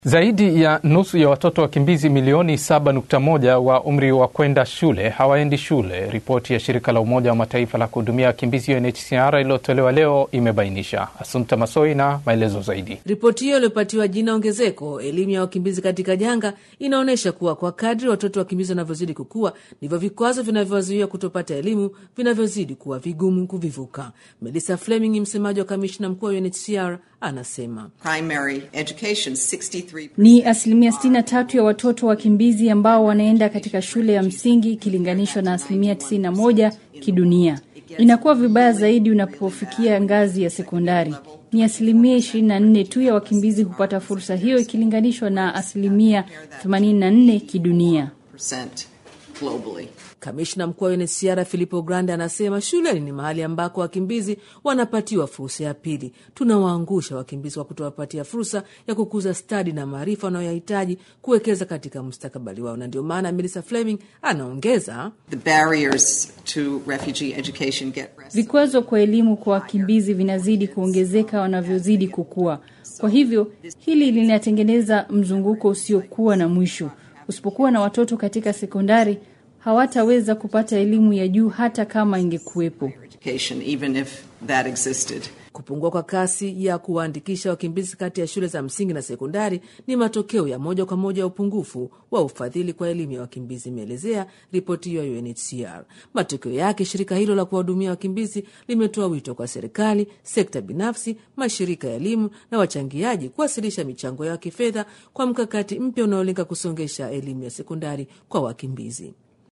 Zaidi ya nusu ya watoto wakimbizi milioni 7.1 wa umri wa kwenda shule hawaendi shule, ripoti ya shirika la Umoja wa Mataifa la kuhudumia wakimbizi UNHCR iliyotolewa leo imebainisha. Asumta Masoi na maelezo zaidi. Ripoti hiyo iliyopatiwa jina ongezeko elimu ya wakimbizi katika janga inaonyesha kuwa kwa kadri watoto wakimbizi wanavyozidi kukua ndivyo vikwazo vinavyowazuia kutopata elimu vinavyozidi kuwa vigumu kuvivuka. Melissa Fleming, msemaji wa kamishna mkuu wa UNHCR, anasema Primary education, 63 Ni asilimia 63 ya watoto wakimbizi ambao wanaenda katika shule ya msingi ikilinganishwa na asilimia 91 kidunia. Inakuwa vibaya zaidi unapofikia ngazi ya sekondari. Ni asilimia 24 tu ya wakimbizi hupata fursa hiyo ikilinganishwa na asilimia 84 kidunia. percent globally. Kamishna mkuu wa UNHCR Filippo Grandi anasema shuleni ni mahali ambako wakimbizi wanapatiwa fursa ya pili. Tunawaangusha wakimbizi kwa kutowapatia fursa ya kukuza stadi na maarifa wanayoyahitaji kuwekeza katika mustakabali wao, na ndio maana Melissa Fleming anaongeza The barriers to refugee education get worse. Vikwazo kwa elimu kwa wakimbizi vinazidi kuongezeka wanavyozidi kukua. Kwa hivyo hili linatengeneza mzunguko usiokuwa na mwisho. Usipokuwa na watoto katika sekondari, hawataweza kupata elimu ya juu hata kama ingekuwepo. education, even if that existed. Kupungua kwa kasi ya kuwaandikisha wakimbizi kati ya shule za msingi na sekondari ni matokeo ya moja kwa moja ya upungufu wa ufadhili kwa elimu ya wakimbizi, imeelezea ripoti hiyo ya UNHCR. Matokeo yake, shirika hilo la kuwahudumia wakimbizi limetoa wito kwa serikali, sekta binafsi, mashirika ya elimu na wachangiaji kuwasilisha michango yao ya kifedha kwa mkakati mpya unaolenga kusongesha elimu ya sekondari kwa wakimbizi.